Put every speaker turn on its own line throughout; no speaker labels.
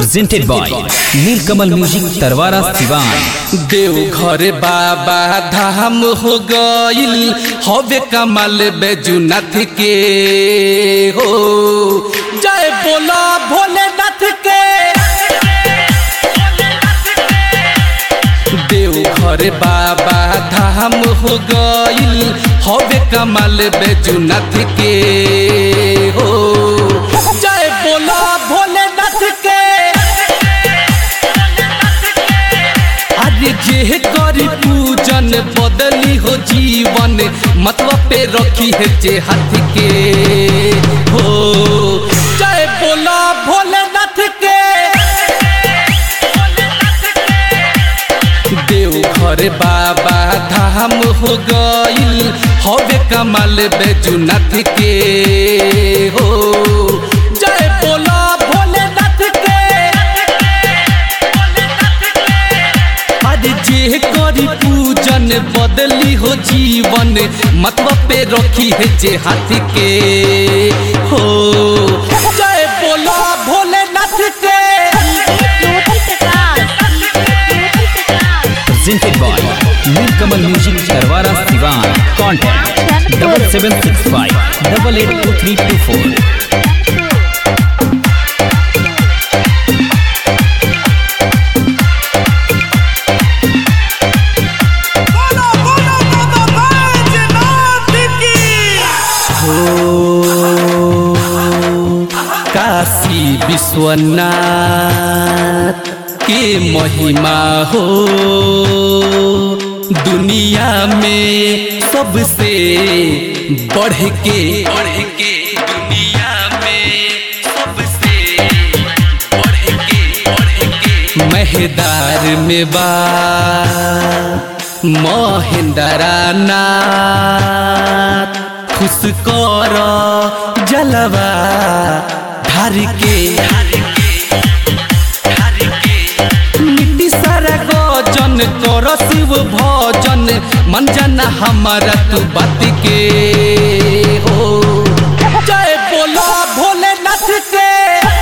presented by Nilkamal Music Tarwara Sivan.
देव घर बाबा धाम हो गईल हवे कमल बैजुनाथ के हो जय बोला भोलेनाथ के देव घर बाबा धाम हो गईल हवे कमल बैजुनाथ के हो जय बोला भोलेनाथ के आज जे करी पूजन बदली हो जीवन मतलब पे रखी है जे हाथ के हो जय बोला भोलेनाथ के देव घर बाबा धाम हो गईल हवे कमल बैजुनाथ के हो जय बोला भोलेनाथ के आज जे करी पूजन बदली हो जीवन मतलब पे रखी है जे हाथ के हो जय बोला भोलेनाथ के
Presented by Nilkamal Music Tarwara Sivan. Contact double seven six five double eight two three two four.
बोलो बोलो बाबा बैजनाथ की
काशी विश्वनाथ के महिमा हो दुनिया में सबसे बढ़ के बढ़ के दुनिया में सबसे बढ़ के बढ़ के महदार में बा महेंद्रा नाथ खुश कर जलवा धार के मिट्टी सारा गजन कर शिव भजन मन जाना हमारा तू बात के हो जय बोला भोलेनाथ के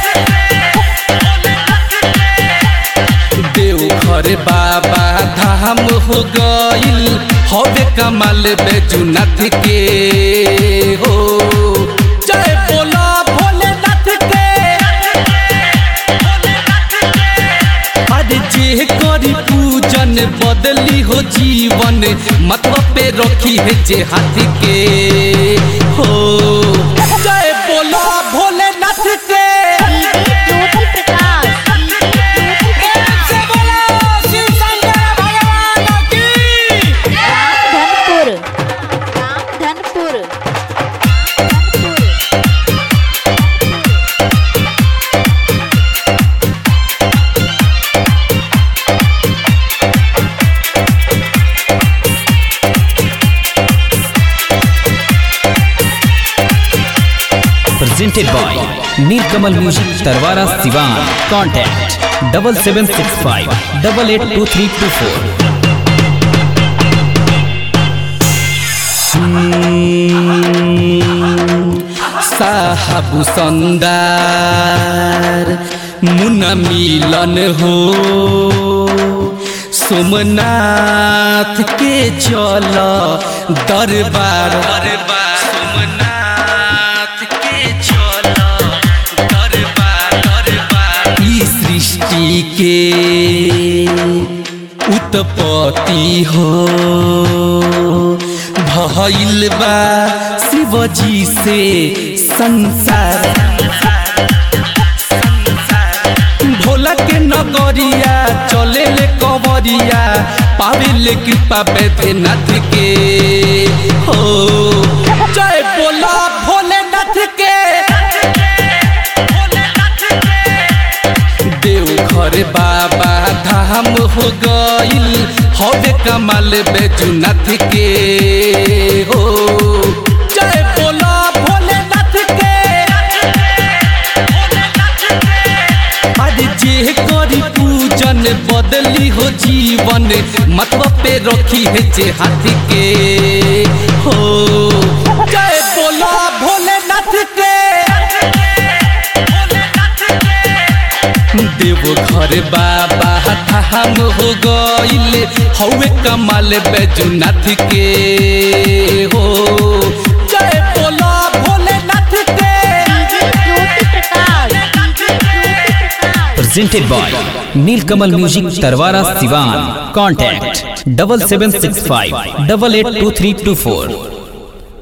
देव घर बाबा धाम हो गईल हवे कमल बैजुनाथ के हो जय बोला भोलेनाथ के आज जे करी पूजन बदली हो जीवन मतलब पे रखी है जे हाथ के हो जय बोला भोलेनाथ के
से बोलो शिव शंकर भगवान की
Dhanpur Dhanpur
Presented by Nilkamal Music Tarwara Sivan. Contact double seven six five double eight two three two four.
साहब संदार मुन मिलन हो सोमनाथ के चल दरबार दरबार सोमनाथ के चल दरबार दरबार ई सृष्टि के उत्पत्ति हो भइल बा शिवजी से संसार भोला के नगरिया चले ले कवरिया पावे ले कृपा बैद्यनाथ के हो जय बोला भोलेनाथ के देव घर बाबा धाम हो गईल हवे कमल बैजुनाथ के हो जय बोला भोलेनाथ के आज जे करी पूजन बदली हो जीवन मतलब पे रखी है जे हाथ के हो जय बोला भोलेनाथ के देव घर बाबा हम हो गइले हौवे कमाल बैजुनाथ के हो जय बोला भोलेनाथ के
ज्योति प्रकाश ज्योति Prakash
presented by Nilkamal Music Tarwara Sivan. Contact double seven six five double eight two three two four.